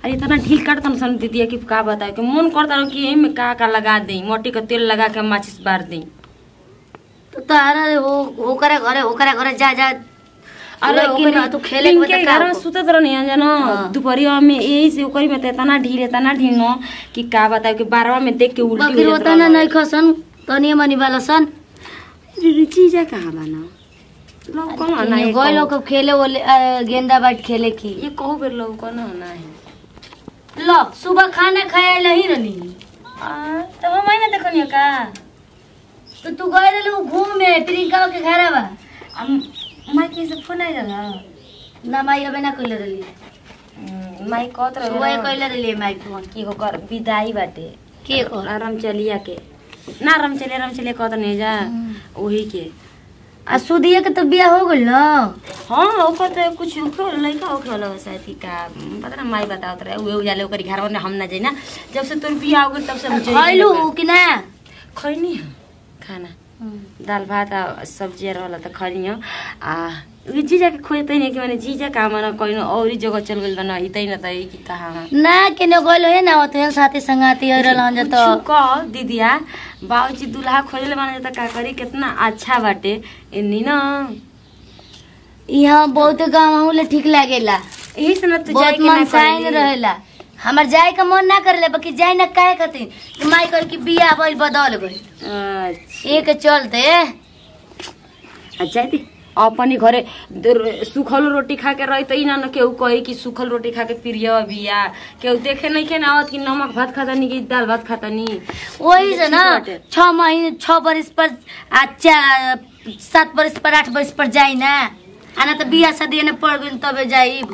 अरे इतना ढील काटता सन दीदी कि का बताए कि मन करता रहो कि एमे का का लगा दे मोटी का तेल लगा के माचिस बार दे तो तारा हो ओकरा घरे ओकरा घरे जा जा अरे लेकिन ओकरी तू खेले के पिंके बता का घर में हो? सुतत रहनी है जानो हाँ। दोपहरिया में यही से ओकरी में त इतना ढील इतना ढील न कि का बताए कि बारवा में देख के उल्टी बकरी हो जात होता ना रहल। नहीं खसन तनी मनी वाला सन दीदी चीजा कहाँ बना लोग कौन ना ये गए लोग खेले वो गेंदा बैट खेले की ये कहू बेर लोग कौन ना है लो सुबह खाना खाए नहीं रहनी आ तब हम ना देखनियो का तो तू गए रहलू घूमे प्रियंका के घर बा हम माई के से फोन आई रहला ना माई अबे ना कइले रहली हम्म, माई कहत रहे सुबह कइले रहली माई फोन कि ओकर विदाई बाटे के कर आराम चलिया के ना आराम चले आराम चले कहत नहीं जा वही के आ सुदिया के तो बियाह हो गइल ना हाँ ओकर तो कुछ ओकर लड़का ओकर वाला शायद कि का पता ना माई बतावत रहे उहे उजाले ओकर घर में हम ना जाई ना जब से तोर बियाह हो गइल तब से हम जाई खइलू कि ना खैनी हम खाना दाल भात आ सब्जी रहला त खैनी हो आ उ जीजा के खोजतै नहीं कि माने जीजा का माने कहीं और ही जगह चल गइल बा ना इतै न त ई कि कहाँ ना केने गइल है ना ओते साथी संगाती है रहलन जा तो कुछ कह दीदिया बाबूजी दूल्हा खोजले माने त का करी कितना अच्छा बाटे इन्नी न यहाँ बहुत गाँव हमले ठीक लागेला यही से न तू जाए बहुत के ना मन साइन करी रहेला हमार जाए का मन ना करेला बाकी जाए ना काहे खातिर कि माई कह कि बियाह भइल बदल गइल अच्छा एक चलते अच्छा दी अपनी घरे दर- सुखल रोटी खा के रही त ई ना न केहू कही कि सुखल रोटी खा के प्रिय बिया केहू देखे नहीं के ना आवत कि नमक भात खाता नहीं कि दाल भात खाता नहीं वही से ना ठीक बाटे। छ महीने छ बरिस पर आ चा- सात बरिस पर आठ बरिस पर जाई ना आना तो बियाह शादी ने पड़ गइल तबे जाई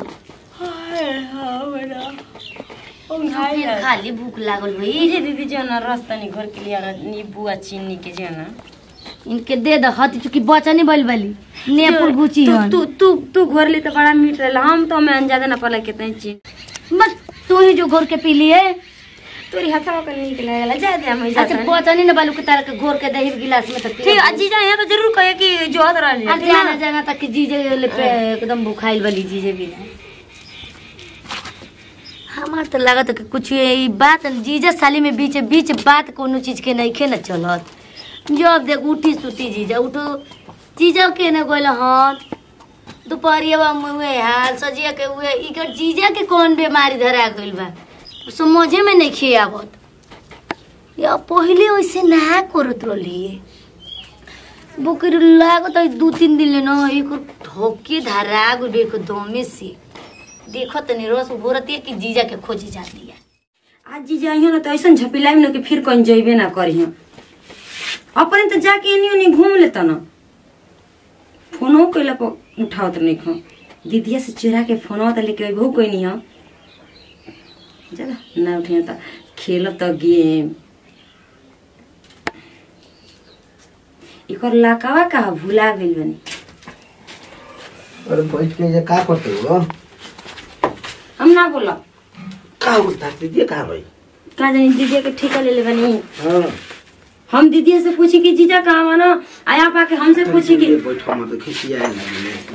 फिर खाली भूख लागल भई दीदी दीदी जो ना रस तनी घर के लिए नींबू आ चीनी के जो ना इनके दे द हती चुकी बचनी बल बली नेपुर गुची तू हन तू तू तू घर ली तो बड़ा मीठ रहला हम तो मैं अंजादे ना पला कितने चीज बस तू ही जो घोर के पी लिए तोरी हथवा के नीक लगला जा दे हम अच्छा जा बचनी न बालू के तार के घोर के दही गिलास में तो पी ठीक अजी जा यहाँ तो जरूर कहे कि जो हद अरे रहली जाना जाना तक जीजे ले पे एकदम भूखाइल वाली जीजे भी ना हमार तो लागत कि कुछ ये बात जीजा साली में बीच बीच बात कोनो चीज के नहीं खे न चलत जब देख उठी सुती जीजा उठो जीजा के न गोल हन दोपहरिया में हुए हाल सजिया के हुए इकर जीजा के कौन बीमारी धरा गइल बा समझे में नहीं खे आवत या पहले वैसे ना करत रहली बोकर लागत है दू तीन दिन ले न एक धोके धरा गइल बे दमे से देखो तनी रस भोरती कि जीजा के खोजे जाती है आज जी जाइयो ना तो ऐसा झपिलाई ना कि फिर कहीं जइबे ना करियो अपने तो जाके एनी ओनी घूम लेता ना फोनो कैला पर उठावत नहीं खो दीदिया से चुरा के फोनवा तो लेके अबहू कोई नहीं हो चला ना उठियो तो खेलो तो गेम इकर लाकावा का भुला गइल बनी अरे बैठ के ये का करते हो हम ना बोला का होता दीदी कहाँ भाई का जानी दीदिया के ठेका ले ले बनी हाँ हम दीदिया से पूछी कि जीजा कहाँ माना आया पाके हमसे पूछी कि बैठो मत खिसिया लगे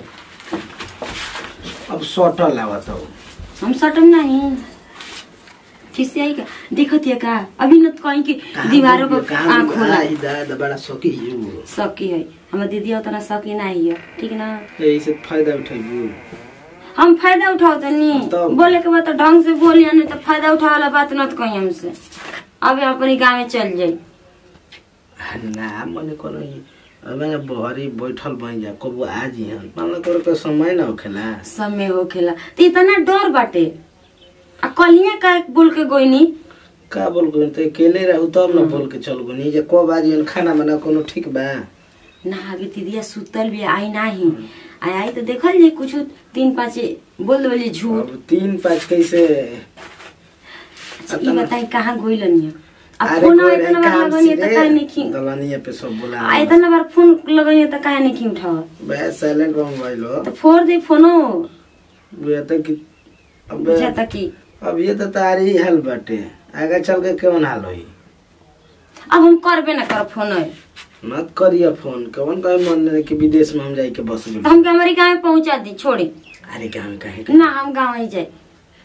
अब सटल आवत हो हम सटम नहीं खिसियाई का देखत है का अभी न तो कहीं की दीवारों को आँख होला दादा बड़ा सकी यू सकी है हमार दीदी उतना सकी नहीं है ठीक ना यही से फायदा उठाइयो हम फायदा उठाओ तो नहीं तब? बोले के बाद तो ढंग से बोलिए नहीं तो फायदा उठा वाला बात न तो कहीं हमसे अब अपनी गाँव में चल जाई ना मने कोनो मैंने बहरी बैठल बन जा कबो आज ही मान तोर के समय ना होखेला समय हो खेला तो इतना डर बाटे आ कलिया का बोल के गोइनी का बोल गो तो अकेले रहू तब ना बोल के चल गो नहीं जे कब आज ही खाना बना कोनो ठीक बा ना अभी दीदिया सुतल भी आई नाही आई आई तो देखल जे कुछ तीन पाँच बोल बोली झूठ अब तीन पाँच कैसे अच्छा, ई बताई कहाँ गोइलनी अब अरे फोन कोई इतना बार काम लगनी तो काहे नहीं सीधे की दलनिया पे सब बोला आ इतना बार फोन लगनी तो काहे नहीं की उठाव बे साइलेंट बम मोबाइल तो फोड़ दे फोनो ये तो कि अब बुझाता की अब ये तो तारी हाल बाटे आगे चल के कौन हाल होई अब हम करबे ना कर फोन मत करिए फोन कौन कहे मन नहीं कि विदेश में हम जाए के बस तो हमके हमारी गाँव में पहुँचा दी छोड़ी अरे गाँव में कहे ना हम गाँव ही जाए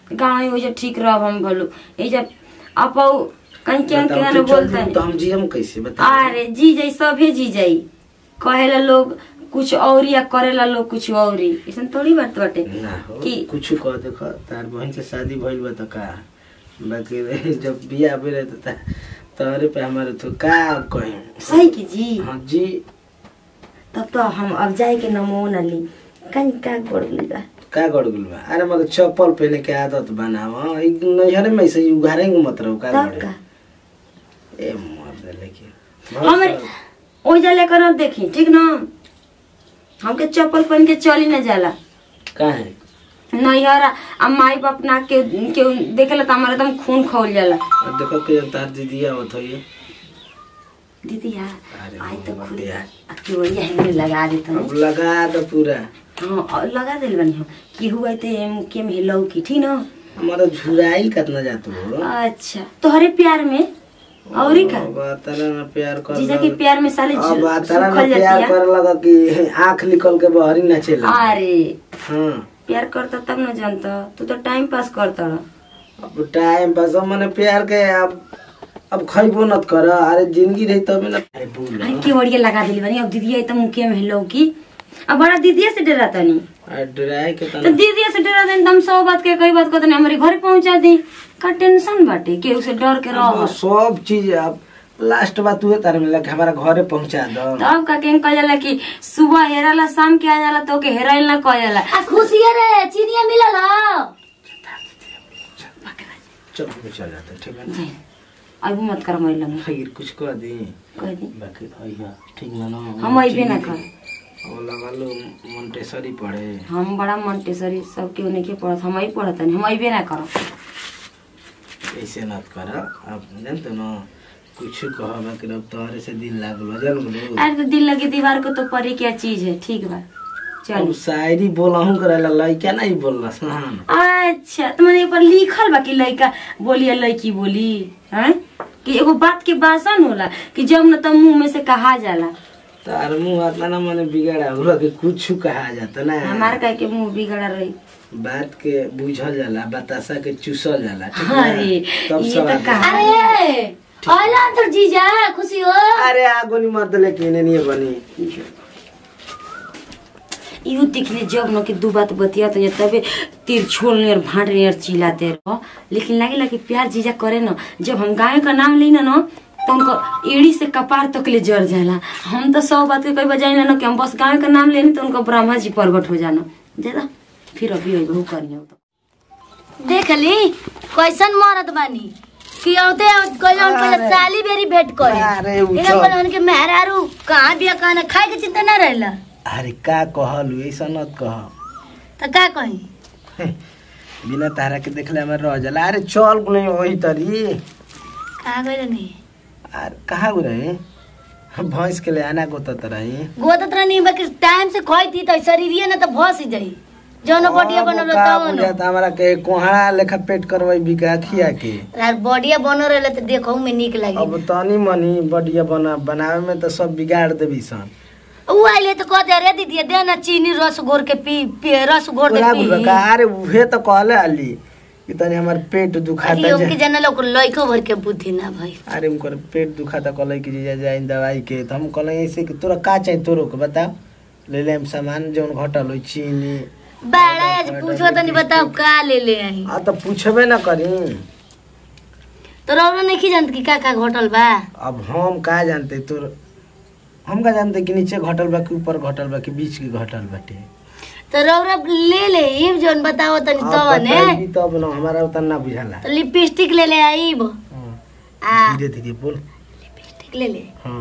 गाँव हो जा ठीक रह हम बोलो ये जब आप कहीं क्या बताओ, क्या तू चल बोलता जइबू तो है हम जियम कैसे बता अरे जी जाई सभे जी जाई कहेला लोग कुछ और या करेला लोग कुछ और ही ऐसा थोड़ी बात बाटे ना हो कि कुछ कह देखो तार बहन से शादी भइल बा त का बाकी रे, जब बियाह भइल रहे त तोहरे पे हमारे तो का कहीं सही की जी हाँ जी तब तो हम अब जाए के नमो न ली कहीं का गोड़ बा का गड़ गेल बा अरे मगर चप्पल पहने के आदत बनाव ई नैहरे में से उघारे मत रहो का तब गड़े का ए मर दे लेकिन हमरे ओ जा लेकर न देखी ठीक ना हमके चप्पल पहन के चली न जाला काहे नैहर आ माई बाप ना के के देखेला त हमारा एकदम खून खौल जाला और देखो के तार दीदी आवत हो ये दीदी यार अरे आई तो खुद यार। केवड़िया हेंगे लगा देता अब लगा दो पूरा हाँ और लगा दिल बनी हम कि हुआ तो एम के में हिलाऊ की ठीक ना हमारा झुराइल कितना जात हो अच्छा तोहरे प्यार में औरी का अब तारा ना प्यार कर जीजा के प्यार में साले अब झु- तारा ना सुखल प्यार जाती कर लगा कि आंख निकल के बहरी ना चले अरे हाँ प्यार करता तब न जानता तू तो टाइम पास करता रह अब टाइम पास अब मने प्यार के अब अब खइबो नत कर अरे जिंदगी रही तब ना अरे बोल अरे केवड़िया लगा दिली बनी अब दीदी आई तो मुखिया में हिलाऊ की अब बड़ा दीदी से डरा तनी अरे डराए के तो तना दीदी से डरा देन तुम सौ बात के कई बात को तनी हमारे घर पहुंचा दी का टेंशन बाटे केहू से डर के अब रह सब चीज अब लास्ट बात हुए तारे में लगे हमारा घरे पहुंचा दो तब का के कह जाला कि सुबह हेराला शाम के आ जाला तो के हेराइल ना कह जाला आ खुशिया रे चिनिया मिलल ह चल हम चल जाते ठीक है ना अब मत कर मैं लगे फिर कुछ कह दी कह दी बाकी भैया ठीक ना ना हम अइबे ना कर अब लगा लो मोन्टेसरी पढ़े हम बड़ा मंटेसरी सब केहू नहीं के पढ़त हम ही पढ़त नहीं हम अइबे ना करब ऐसे नत कर अब जानते ना कुछ कह बाकी अब तोहरे से दिल लागल जान लो अरे तो दिल लगी दीवार को तो परी क्या चीज है ठीक बा अब चल शायरी बोलहूं करेला लइका नहीं बोलला सन अच्छा तो मैंने ऊपर लिखल बा कि लड़का बोली या लड़की बोली हैं कि एगो बात के भाषण होला कि जब न तब मुंह में से कहा जाला तार मुंह आता ना मने बिगड़ा होला कि कुछ कहा जाता ना हमार का के मुंह बिगड़ा रही बात के बुझल जाला बतासा के चूसल जाला ठीक ना? अरे तब ये सब तो आगे। कहा अरे आइला तो जीजा खुशी हो अरे आगो नहीं मर्द लेकिन नहीं बनी यू दिखले जब न कि दू बात बतिया तो तबे तीर छोड़ और भाट और चिल्लाते रहो लेकिन लगे कि प्यार जीजा करे न जब हम गाय का नाम ली न तो उनको एड़ी से कपार तक ले जर जाला हम तो सौ बात के कई बजाई ना कि हम बस गाय का नाम लेनी तो उनको ब्रह्मा जी प्रगट हो जाना ज्यादा फिर अभी अभी करियो तो देख ली कैसन मरद बानी कि औते कहला उनको अरे। साली बेरी भेंट करे अरे उ इने तो- बोला उनके मेहरारू कहाँ बिया कहाँ खाए के चिंता ना रहला अरे का कहलू ऐसा नत कह तो का कही बिना तारा के देखले हमारे रह जाला अरे चल नहीं वही तरी कहाँ गए नहीं अरे कहाँ गो रहे भैंस के ले आना गोतत रही गोदत रहनी बाकी टाइम से खोई थी तो शरीरिए ना तो भस ही जाई जौन बॉडिया बनल तवन हमारा के कोहड़ा लेखा पेट करवाई बिका खिया के यार बॉडिया बन रहले तो देखो में निक लगी अब तनी मनी बढ़िया बना बनावे में तो सब बिगाड़ देबी सन उ आइले तो कह दे रे दीदी दे ना चीनी रस घोर के पी पी रस घोर दे बोला पी गुरु का अरे उहे तो कहले अली कि तनी हमार पेट दुखाता अरे ओके जे जाने लोग लइको भर के बुद्धि ना भाई अरे उनकर पेट दुखाता कहले कि जीजा जाइन दवाई के तो हम कहले ऐसे कि तोरा का चाहिए तोरो के बता ले ले हम सामान जौन घटल होई चीनी बड़ा आज पूछो तो नहीं बताओ का ले ले आई आ तो पूछबे ना करी तो रौरा नहीं जानत कि का का घटल बा अब हम का जानते तोर हम का जानते कि नीचे घटल बा कि ऊपर घटल बा कि बीच के घटल बाटे तो रौरा ले ले इब जोन बताओ तनी अब तो ने बताइबी तब ना हमारा उतना ना बुझाला तो लिपस्टिक ले ले आईब हाँ, आ धीरे धीरे बोल लिपस्टिक ले ले हाँ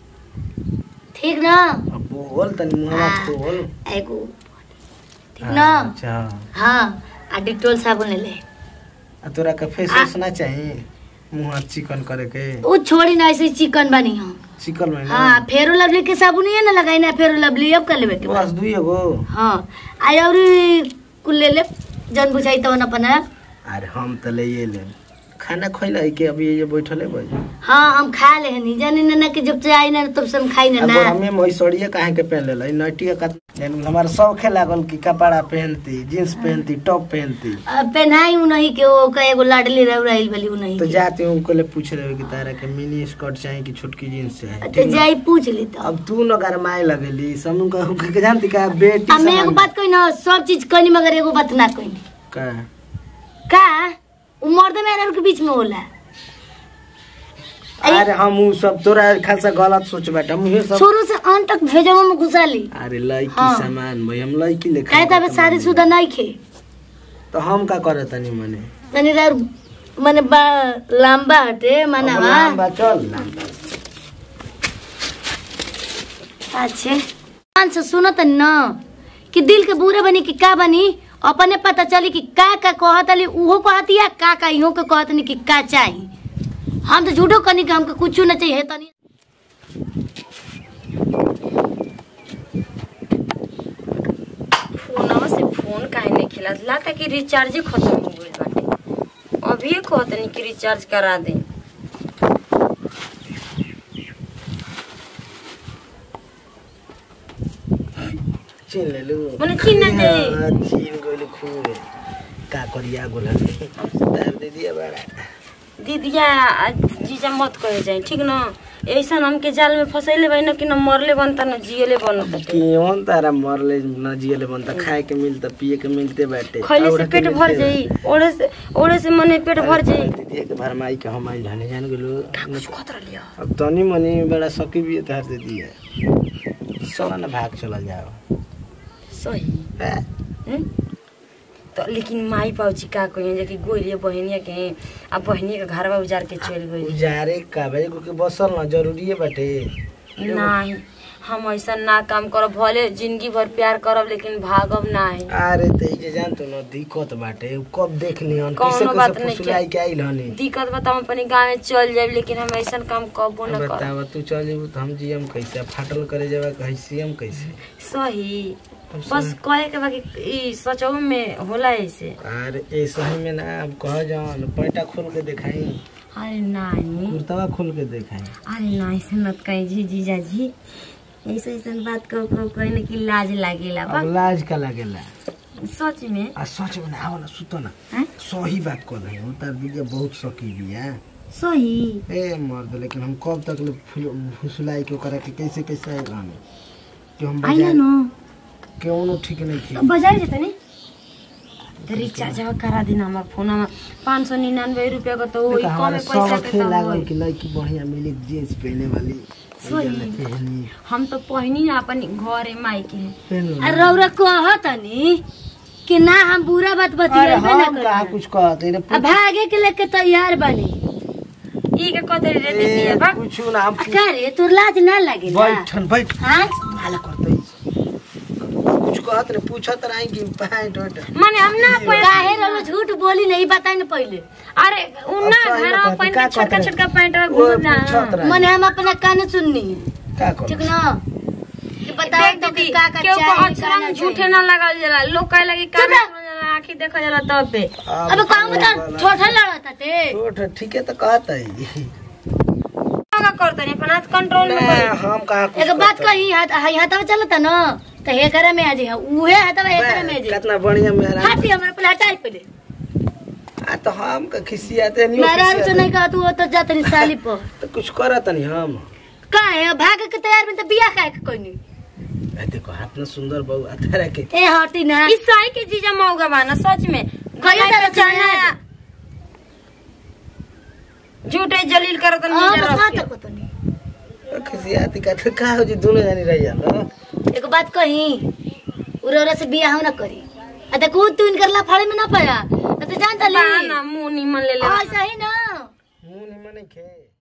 ठीक ना अब बोल तनी मुहवा हाँ। खोल एगो ठीक ना अच्छा हाँ आ डिटोल साबुन ले ले आ तोरा का फेस आ। वॉश ना चाहिए मुंह चिकन करे के उ छोड़ी ना ऐसे चिकन बनी हम चिकन में ना हाँ फेरो लवली के साबुन ही ना लगाई ना फेरो लवली अब कर लेबे के बा। बस दुई गो हाँ आई और कुल ले ले जन बुझाई तो अपन अरे हम तो ले ले खाना खइला है कि अभी ये बैठले भाई हाँ हम खा ले हनी जाने ना ना कि जब से आई ना तब से हम खाई ना अब ना हमें मैसड़िए काहे के पहन लेला नटिया का हमारा शौक लागल कि कपड़ा पहनती जींस पहनती टॉप पहनती अब पहनाई उ नहीं के वो का एगो लाडली रह रही वाली उ नहीं तो के। जाते हैं उनको ले पूछ रहे हो कि तारा के मिनी स्कर्ट चाहिए कि छोटकी जींस चाहिए तो जाई पूछ ली तो अब तू न गरमाए लगेली समूह का के जानती का बेटी अब मैं एगो समान- बात कोई ना सब चीज कहनी मगर एगो बात ना कहनी का का उ मर्द मेहरारू के बीच में होला अरे हम उ सब तोरा खासा गलत सोच बैठा हम ये सब शुरू से अंत तक भेजवा में घुसा ली अरे लड़की हाँ। सामान भाई हम लड़की ले काहे तब शादी शुदा नहीं खे तो हम का करे तनी मने तनी रार माने बा लंबा हटे माना अब लंबा चल लंबा अच्छे कान से सुनो त न कि दिल के बुरे बनी कि का बनी अपने पता चली कि का का कहतली उहो कहतिया का का इहो के कहतनी कि का चाही हम तो झूठो कनी कि हमके कुछ न चाहिए तनी फोनवा से फोन काहे नहीं खिला लाता कि रिचार्ज खत्म हो गइल बाटे अभी कहतनी कि रिचार्ज करा दे चिन ले लू मने चिन ना दे। हाँ, चिन गोली खूब का करिया गोला तार दे दिया बड़ा दीदिया आ जीजा मत कहे जाए ठीक न ऐसा हमके जाल में फंसैले बाई न कि न मरले बनता न जियले बनता केवन तारा मरले न जियले बनता खाए के मिलता पिए के मिलते बाटे खैले और से के पेट भर मिलते जाई ओड़े से ओड़े से मने पेट भर जाई दीदी के भरमाई के हम आइल हने जान गेलो कुछ खतरा लिया अब तनी मनी बड़ा सकी भी तार दे दिया चला ना भाग चला जाओ सही ए, हम्म? तो लेकिन माई पाउची का कहिए जे कि गोरिया बहनिया के आ बहनिया के घरवा उजार के चल गई उजारे का भाई को के बसल ना जरूरी है बाटे नहीं हम ऐसा ना काम करब भले जिंदगी भर प्यार करब लेकिन भागब नहीं अरे ते जे जान तो न दिक्कत बाटे उ कब देख लिहन कौनो कैसे बात कैसे नहीं फुसलाई के आइल हनी दिक्कत बता हम अपने गाँव में चल जाए लेकिन हम ऐसा काम कबो न कर बतावा तू चल जेबू तो हम जियम कैसे फाटल करे जेबा कैसे हम कैसे सही हम बस कहे के बाकी ई सचो में होला ऐसे अरे ऐसा ही में ना अब कह जान पैंटा खोल के दिखाई अरे नहीं कुर्तवा खोल के दिखाई अरे नहीं ऐसे मत कही जी जीजा जी ऐसे ऐसे बात कहो कहो कहे कि लाज लागेला बा अब लाज का लगेला सच में आ सच में ना आओ ना सुतो ना हैं? सही बात कर रही हूँ तार दीदी बहुत सकी भी है सही ए मर्द लेकिन हम कब तक ले फुल- फुसलाई के ओकरा के कैसे कैसे आएगा हमें कि हम आइना बाजार न केवनो ठीक नहीं तो थी बाजार जेते नि तो रिचार्ज करा दिन हमार फोनमा पाँच सौ निन्यानवे रुपया का तो वही कम हमारा पैसा सब के खेल तो लागल होई। कि लड़की बढ़िया मिली जींस पहने वाली सही। उजला पहनी हम तो पहनी ना अपन घरे माई के पहन लो आ ना। रौरा कहतनी कि ना हम बुरा बात अरे बतियाबे ना हम कहा करी कुछ कहते रे अब भागे के लेके तैयार बनी ई के कते रे दीदी बा कुछ ना हम आ का रे तोर लाज ना लगे ना बैठन बैठ हाँ हाला करते कुछ कहत रे पूछत रही कि पैंट वैंट माने हम ना कोई काहे रौरा झूठ बोली नहीं बताई ना पहले अरे उ ना अब सही घर ना पहन का के छोटका कहत छोटका पैंट वो घूम ना पूछत रही मने हम अपना कान सुननी का कर ठीक ना कि बताओ देख तो दीदी कि का का केहू को चाहिए अक्षरा का में ना झूठे चाहिए। ना लगाल जाला लोग कहे लगी चुप कान रह। जाला आंखी देखा जाला तब पे अब काम बता छोटा लड़ता ते छोट ठीक है तो कहत है का करतनी अपन हाथ कंट्रोल में ना करी हम कहा कुछ एक बात कहत कही हाथ हाई हाथवा चलता ना तो हे करे में आज उहे हाथवा हे करे में आज कितना बढ़िया मेहरा हाथी हमारे पहले हटाई पहले आ तो हम का खिसियाते नहीं मेरा से खिसियाते। नहीं कहा तू वो तो जात नहीं साली पर तो कुछ करत नहीं हम का है भाग के तैयार में तो बियाह काहे के कोई नहीं ए देखो हाथ में सुंदर बहु अथरा के ए हटी ना ई सही के जीजा मौगा बाना सच में कहियो गला तरह पे जाना से है। झूठे जलील करत हां जीजा बस रख हाथ के। को तो नहीं खिसियाती का तो का हो जी दोनों जानी रह जाला एक बात कही उरोरा से बियाह ना करी आ देखो तू इनकर लाफाड़े में ना पाया तो जानता ली बा ना मुंह निमन ले ले ऐसा ही ना मुंह निमन नहीं खे